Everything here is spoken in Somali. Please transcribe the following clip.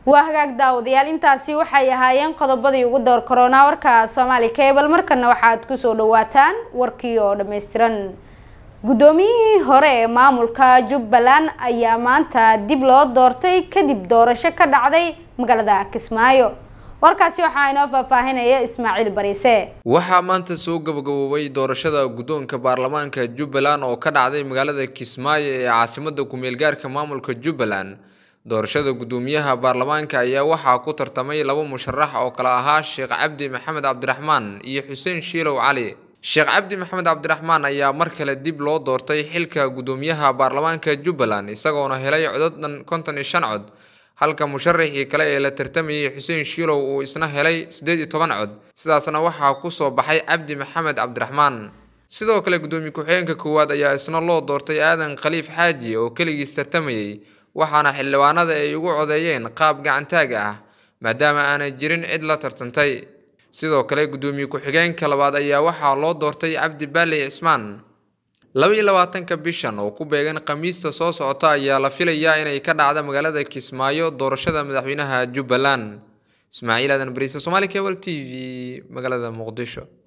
waa hagaag daawadayaal intaasi waxay ahaayeen qodobadii ugu door korona warka soomaali cable markana waxaad kusoo dhawaataan warkii oo dhammaystiran guddoomiyihii hore ee maamulka jubbaland ayaa maanta dib loo doortay kadib doorasho ka dhacday magaalada kismaayo warkaasi waxaa inoo faahfaahinaya ismaaciil bariise waxaa maanta soo gabagaboobay doorashada guddoonka baarlamaanka jubbaland oo ka dhacday magaalada kismaayo ee caasimada ku-meelgaarka maamulka jubbaland doorashada guddoomiyaha baarlamaanka ayaa waxaa ku tartamay laba musharax oo kale ahaa sheekh cabdi maxamed cabdiraxmaan iyo xuseen shiilow cali sheekh cabdi maxamed cabdiraxmaan ayaa mar kale dib loo doortay xilka guddoomiyaha baarlamaanka jubbaland isagoona helay codod dhan konton iyo shan cod halka musharaxii kale ee la tartamayay xuseen shiilow uu isna helay siddeed iyo toban cod sidaasna waxaa ku soo baxay cabdi maxamed cabdiraxmaan sidoo kale guddoomiye ku-xigeenka koowaad ayaa isna loo doortay aadan khaliif xaaji oo keligiis tartamayay waxaana xildhibaanada ay ugu codeeyeen qaab gacantaag ah maadaama aanay jirin cid la tartantay sidoo kale guddoomiye ku-xigeenka labaad ayaa waxaa loo doortay cabdi baali cismaan laba iyo labaatanka bishan oo ku beegan khamiista soo socota ayaa la filayaa inay ka dhacda magaalada kismaayo doorashada madaxweynaha jubbaland ismaaciil aadan bariise somaali cable t v magaalada muqdisho